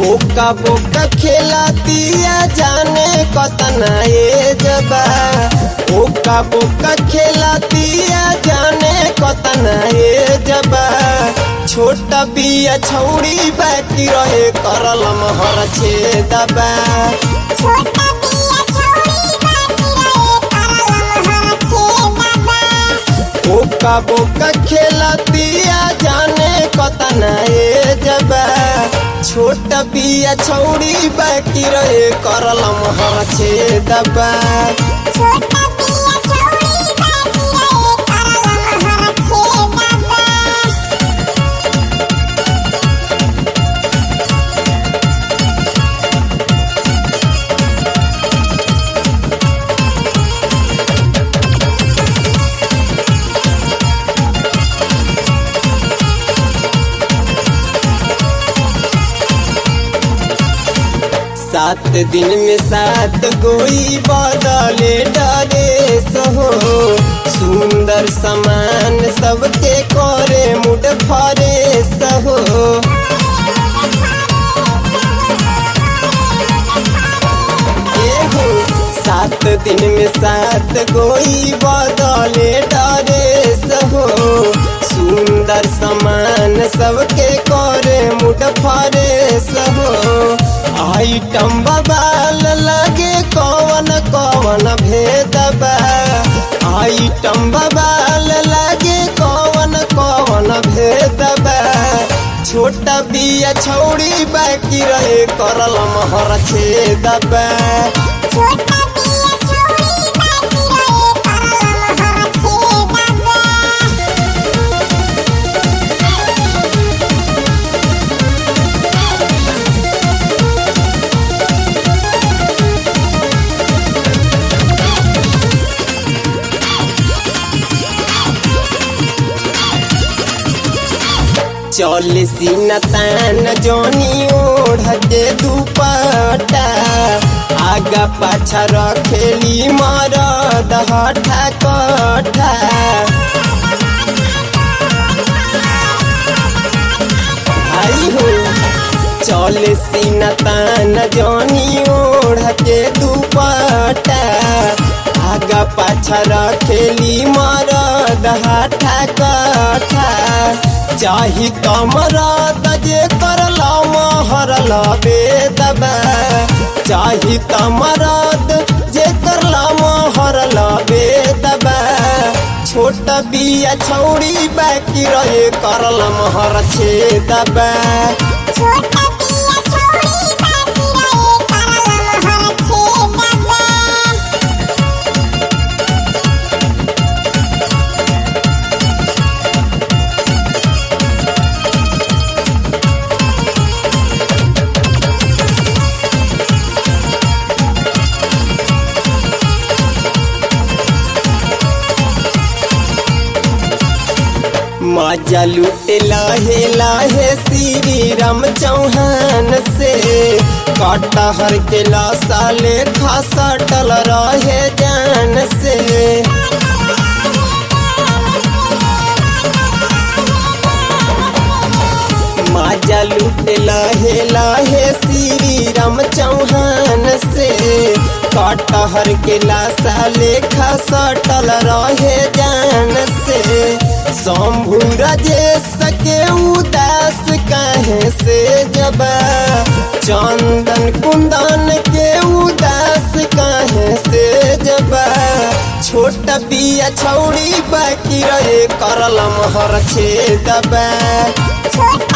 ओका बोका खेलातिया जाने कतना ए जबा ओका बोका खेलातिया जाने कतना ए जबा छोटा बिया छौड़ी बाकी रहे करल महर छे दबा छोटा बिया छौरी बाकी रहे करल महर छे दबा ओका बोका खेलतिया जाने कतना ए जबा छोटा बिया छौड़ी बाकी रहे करल महर छे दबा छोटा बिया छौरी बाकी रहे करल महर छे दबा सात दिन में सात गोई बदले डरे सहो सुंदर समान सबके करे मुड फरे सहो एहो सात दिन में सात गोई बदले डरे सहो सुंदर समान सबके करे मुड फरे सहो आइटम बबाल लगे कौन कौन भेद बा आइटम बबाल लगे कौन कौन भेद बा छोटा बिया छौड़ी बाकी रहे करल महर छे दबा छोटा बिया छौरी बाकी रहे करल महर छे दबा चल सीना तान जोनी ओढ़ के दुपट्टा आगा पाछा रखेली मरद हठा कठा आई हो चल सीना तान जोनी ओढ़ के दुपट्टा आगा पाछा रखेली मरद हठा कठा चाही तमरद जे करला महरल बेदबा चाही तमरद जे करला महरल बेदबा छोटा बिया छौड़ी बाकी रहे करल महर छे दबा छोटा बिया छौरी बाकी रहे करल महर छे दबा मजा लूटे लाहे लाहे श्री राम चौहान से कटहर के लाशा लेखा सटल रहे जान से मजा लूटे लाहे लाहे श्री राम चौहान से कटहर के लाशा लेखा सटल रहे जान से शंभु राजेश के उदास काहे से जबा चंदन कुंदन के उदास काहे से जबा छोटा बिया छौड़ी बाकी रहे करल महर छे दबा छोटा